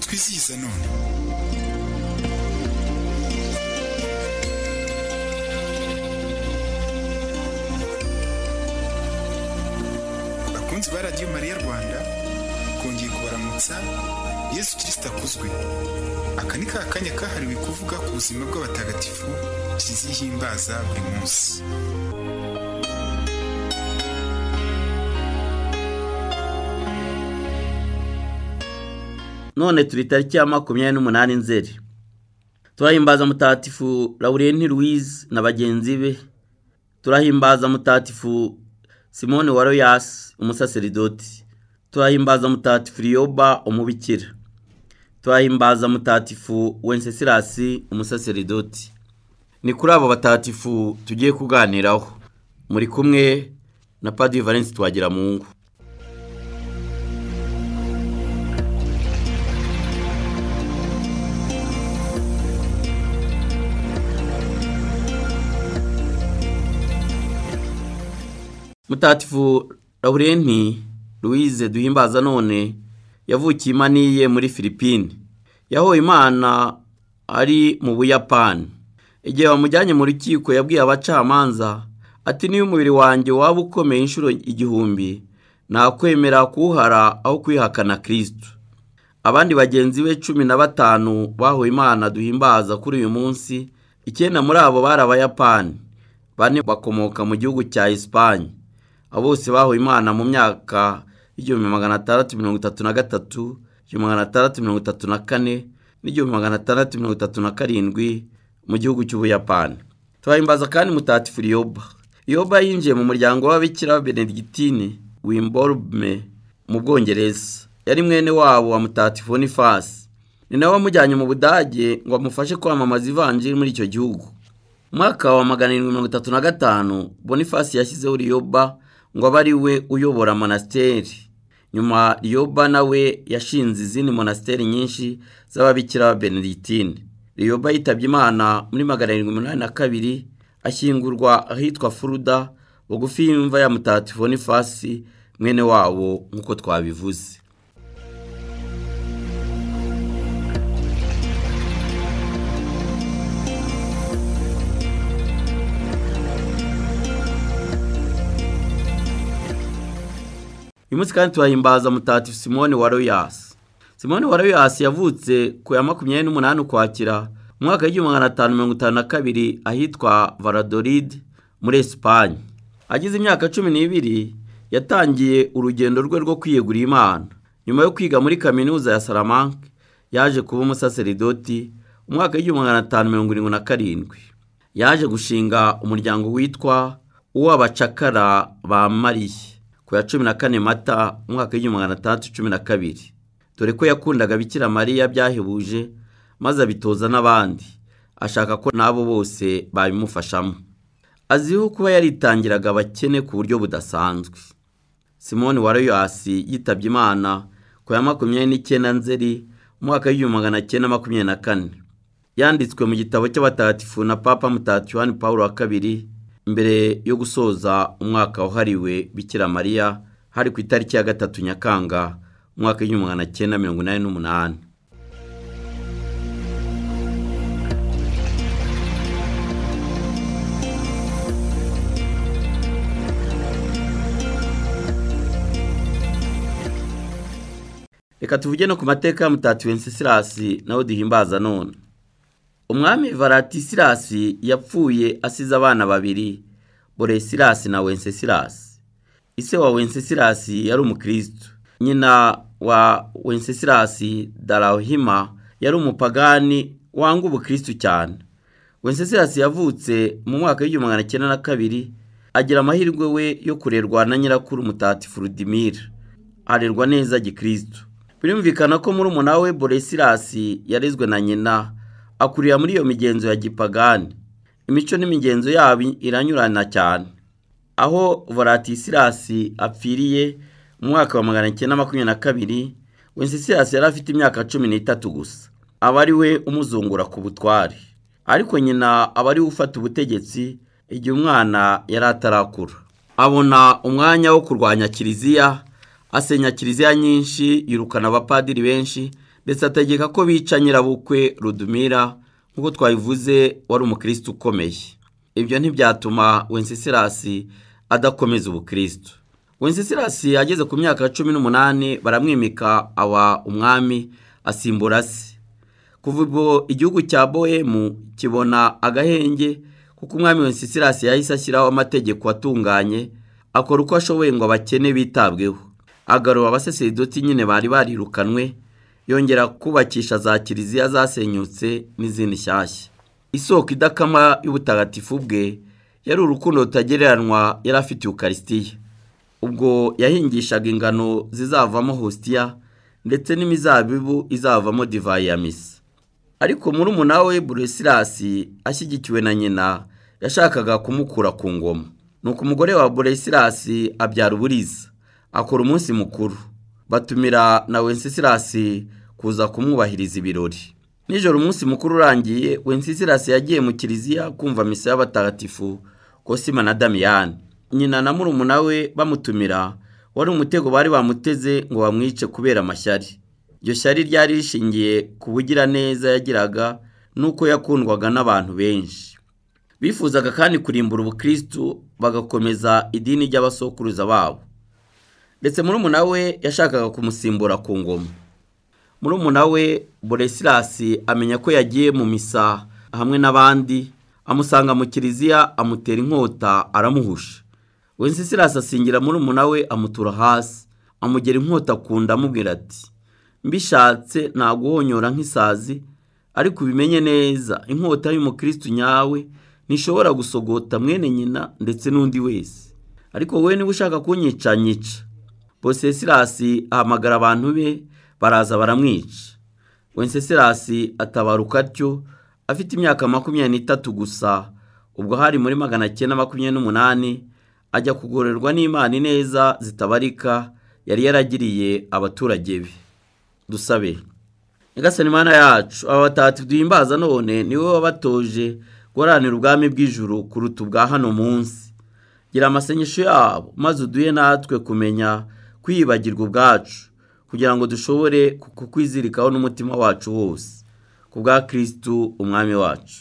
twizihiza none bakunzi ba radiyo mariya rwanda twongeye kubaramutsa yesu kirisita akuzwe aka ni ka kanya kahariwe kuvuga ku buzima bw'abatagatifu kizihimbaza buri munsi none turi tariki ya makumyabiri n'umunani nzeri turahimbaza mutatifu laurenti louise na bagenzi be turahimbaza mutatifu simone waroyasi umusaseridoti turahimbaza mutatifu riyoba umubikira turahimbaza mutatifu wencesirasi umusaseridoti ni kuri abo batatifu tugiye kuganiraho muri kumwe na padi valensi twagira mu ngo mutatifu laurenti louise duhimbaza none yavukiye imaniye muri filipine yahoye imana ari mu buyapani igihe bamujyanye mu rukiko yabwiye abacamanza ati niyo umubiri wanjye waba ukomeye inshuro igihumbi nakwemera kuwuhara aho kwihakana kirisitu abandi bagenzi be cumi na batanu bahoye imana duhimbaza kuri uyu munsi icyenda muri abo bari abayapani bane bakomoka mu gihugu cya esipanye abo bose bahuye imana mu myaka y'igihumbi magana atandatu mirongo itatu na gatatu igihumbi magana atandatu mirongo itatu na kane n'igihumbi magana atandatu mirongo itatu na karindwi mu gihugu cy'ubuyapani turahimbaza kandi mutatifu riyoba riyoba yinjiye mu muryango w'ababikira ba benedictine wimborume mu bwongereza yari mwene wabo wa mutatifu bonifasi ni nawe wamujyanye mu budage ngo amufashe kwamamaza ivanjiri muri icyo gihugu mwaka wa magana arindwi mirongo itatu na gatanu bonifasi yashyizeho riyoba ngo abe ari we uyobora monasiteri nyuma riyoba nawe yashinze izindi monasiteri nyinshi z'ababikira ba benedictine riyoba yitabye imana muri magana arindwi umunani na kabiri ashyingurwa ahitwa furuda bugufi y'imva ya mutatifu bonifasi mwene wabo nk'uko twabivuze uyu munsi kandi turahimbaza mutatifu simone wa royasi simone wa royasi yavutse ku ya makumyabiri n'umunani ukwakira mu mwaka w'igihumbi magana atanu mirongo itanu na kabiri ahitwa varadoride muri esipanye agize imyaka cumi n'ibiri yatangiye urugendo rwe rwo kwiyegurira imana nyuma yo kwiga muri kaminuza ya salamanke yaje kuba umusaseridoti mu mwaka w'igihumbi magana atanu mirongo irindwi na karindwi yaje gushinga umuryango witwa uw'abacakara ba mariye ku ya cumi na kane mata umwaka w'igihumbi magana atandatu cumi na kabiri dore ko yakundaga bikira mariya byahebuje maze abitoza n'abandi ashaka ko n'abo bose babimufashamo azwiho kuba yaritangiraga abakene ku buryo budasanzwe simone waroyasi yitabye imana ku ya makumyabiri n'icyenda nzeri umwaka w'igihumbi magana cyenda makumyabiri na kane yanditswe mu gitabo cy'abatagatifu na papa mutatifu wani paul wa kabiri mbere yo gusoza umwaka wahariwe bikira mariya hari ku itariki ya gatatu nyakanga umwaka w'igihumbi magana cyenda mirongo inani n'umunani reka tuvuge no ku mateka ya mutatiwe nsisirasi nawe duhimbaza none umwami varatisilasi yapfuye asize abana babiri boresilasi na wencesilasi ise wa wencesilasi yari umukirisitu nyina wa wencesilasi darahima yari umupagani wanga ubukirisitu cyane wencesilasi yavutse mu mwaka w'igihumbi magana cyenda na kabiri agira amahirwe we yo kurerwa na nyirakuru mutatifu rudimira arerwa neza gikirisitu birumvikana ko muri umuna we boresilasi yarezwe na nyina akurira muri iyo migenzo ya gipagani imico n'imigenzo yabo iranyurana cyane aho voratisilasi apfiriye mu mwaka wa magana cyenda makumyabiri na kabiri wencesilasi yari afite imyaka cumi n'itatu gusa aba ari we umuzungura ku butware ariko nyina aba ari we ufata ubutegetsi igihe umwana yari atarakura abona umwanya wo kurwanya kiliziya asenya kiliziya nyinshi yirukana abapadiri benshi ndetse ategeka ko bica nyirabukwe rudumira nk'uko twabivuze wari umukirisitu ukomeye ibyo ntibyatuma wencesilasi adakomeza ubukirisitu wencesilasi ageze ku myaka ya cumi n'umunani baramwimika aba umwami asimbura se kuva ubwo igihugu cya bohemu kibona agahenge kuko umwami wencesilasi yahise ashyiraho amategeko atunganye akora uko ashoboye ngo abakene bitabweho agarura abasaseridoti nyine bari barirukanwe yongera kubakisha za kiliziya zasenyutse n'izindi nshyashya isoko idakama y'ubutagatifu bwe yari urukundo rutagereranywa yari afite ukarisitiya ubwo yahingishaga ingano zizavamo hositiya ndetse n'imizabibu izavamo divayi ya misa ariko muri we buresilasi ashyigikiwe na nyina yashakaga kumukura ku ngoma nuko umugore wa buresilasi abyara uburiza akora umunsi mukuru batumira na wencesilasi kuza kumwubahiriza ibirori nijoro umunsi mukuru urangiye wencesilasi yagiye mu kiliziya kumva misa y'abatagatifu kosima na damiyani nyina na murumuna we bamutumira wari umutego bari bamuteze ngo bamwice kubera amashyari iryo shyari ryari rishingiye ku bugiraneza yagiraga n'uko yakundwaga n'abantu benshi bifuzaga kandi kurimbura ubukirisitu bagakomeza idini ry'abasokuruza babo ndetse murumuna we yashakaga kumusimbura ku ngoma murumuna we buresilasi amenya ko yagiye mu misa hamwe n'abandi amusanga mu kiliziya amutera inkota aramuhusha wencesilasi asingira murumuna we amutura hasi amugera inkota ku nda amubwira ati mbishatse naguhonyora nk'isazi ariko ubimenye neza inkota y'umukirisitu nyawe ntishobora gusogota mwene nyina ndetse n'undi wese ariko wowe niba ushaka kunyica nyica bosesilasi ahamagara abantu be baraza baramwica wencesilasi atabaruka atyo afite imyaka makumyabiri n'itatu gusa ubwo hari muri magana cyenda makumyabiri n'umunani ajya kugororwa n'imana ineza zitabarika yari yaragiriye abaturage be dusabe nyagasani imana yacu aba batatu duhimbaza none niwe wabatoje guharanira ubwami bw'ijuru kuruta ubwa hano munsi gira amasengesho yabo maze uduhe natwe kumenya kwiyibagirwa ubwacu kugira ngo dushobore kukwizirikaho n'umutima wacu wose ku bwa kirisitu umwami wacu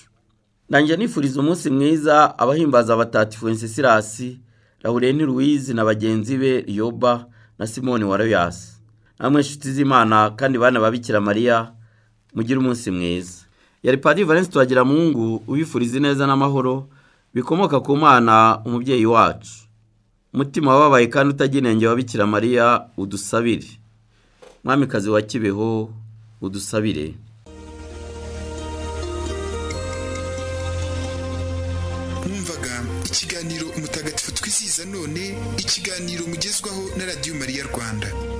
ndangira nifuriza umunsi mwiza abahimbaza abatatifu wencesilasi laurenti ruwizi na bagenzi be yoba na simoni waroyasi namwe inshuti z'imana kandi bana babikira mariya mugire umunsi mwiza yari padiri valence tuhagiramungu ubifuriza ineza n'amahoro bikomoka ku mwana umubyeyi wacu umutima wababaye kandi utagira inenge wa bikira mariya udusabire mwamikazi wa kibeho udusabire mwumvaga ikiganiro umutagatifu twizihiza none ikiganiro mugezwaho na radiyo mariya rwanda